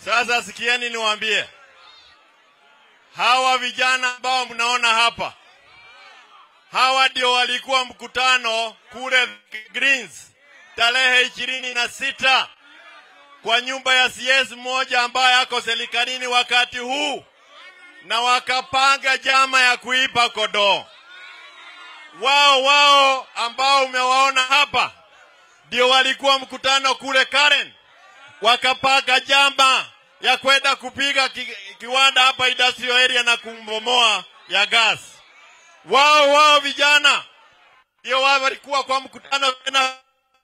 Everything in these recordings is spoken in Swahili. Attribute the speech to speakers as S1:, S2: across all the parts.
S1: Sasa sikieni niwaambie, hawa vijana ambao mnaona hapa, hawa ndio walikuwa mkutano kule Greens tarehe ishirini na sita kwa nyumba ya CS mmoja ambaye ako serikalini wakati huu, na wakapanga jama ya kuipa kodoo. Wao wao ambao umewaona hapa ndio walikuwa mkutano kule Karen, wakapanga jama ya kwenda kupiga ki, kiwanda hapa industrial area na kumbomoa ya gas. Wao wao vijana ndio wao walikuwa kwa mkutano tena,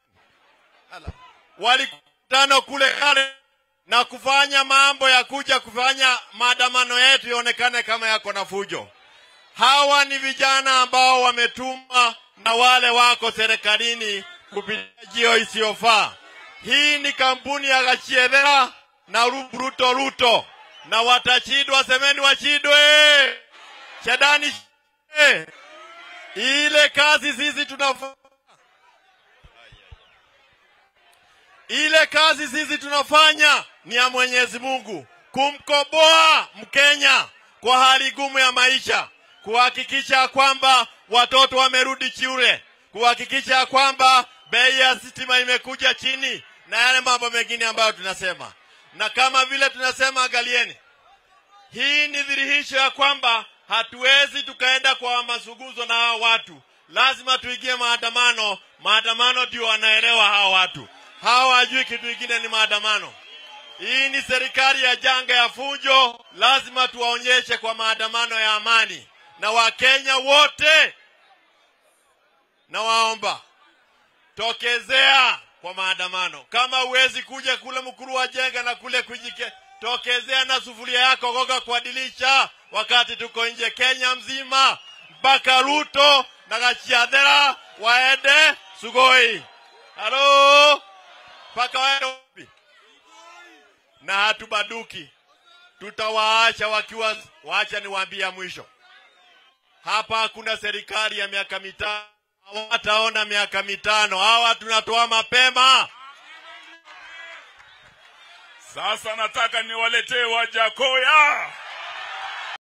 S1: walikutano kule Karen na kufanya mambo ya kuja kufanya maandamano yetu ionekane kama yako na fujo. Hawa ni vijana ambao wametumwa na wale wako serikalini kupitia jio isiyofaa. Hii ni kampuni ya Gachiedhera na Ru- Ruto Ruto, na watachidwa, semeni wachidwe, shadani shidwe. Ile kazi sisi tunafanya ile kazi sisi tunafanya ni ya Mwenyezi Mungu, kumkoboa Mkenya kwa hali gumu ya maisha, kuhakikisha kwamba watoto wamerudi shule, kuhakikisha ya kwamba bei ya stima imekuja chini na yale mambo mengine ambayo tunasema. Na kama vile tunasema, angalieni, hii ni dhihirisho ya kwamba hatuwezi tukaenda kwa mazungumzo na hao watu, lazima tuingie maandamano. Maandamano ndio wanaelewa hao watu, hawa hawajui kitu kingine ni maandamano. Hii ni serikali ya janga ya fujo, lazima tuwaonyeshe kwa maandamano ya amani. Na Wakenya wote nawaomba tokezea kwa maandamano. Kama huwezi kuja kule mkuru wa jenga na kule kujike, tokezea na sufuria yako goga kwa dirisha, wakati tuko nje Kenya mzima, mpaka Ruto na Gachiadhera waende Sugoi. Halo, mpaka waende wapi? Na hatubaduki, tutawaacha wakiwa. Wacha niwaambie ya mwisho, hapa hakuna serikali ya miaka mitano hawataona miaka mitano. Hawa tunatoa mapema.
S2: Sasa nataka niwaletee Wajakoya.